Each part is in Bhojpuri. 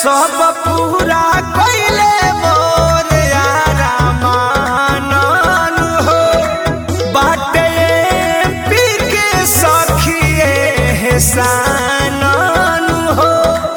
सब पूरा कइले मोर यारा मानन हो बाटे पी के सखिए सानन हो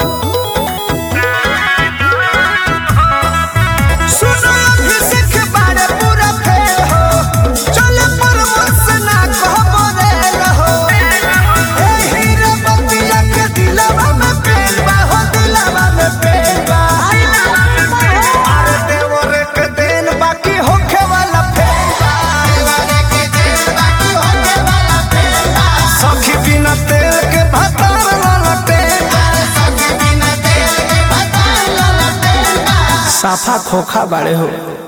सुनो अभिषेक बारे पूरा फेल हो चल परमस ना कहबो रे हो ए हीरा बतिया के दिलवा में प्रेम बा हो दिलवा में प्रेम बा अरे देवर के देन बाकी होखे वाला फेल बा सखी बिना तेल के भतार वाला तेल साफा खोखा बाड़े हो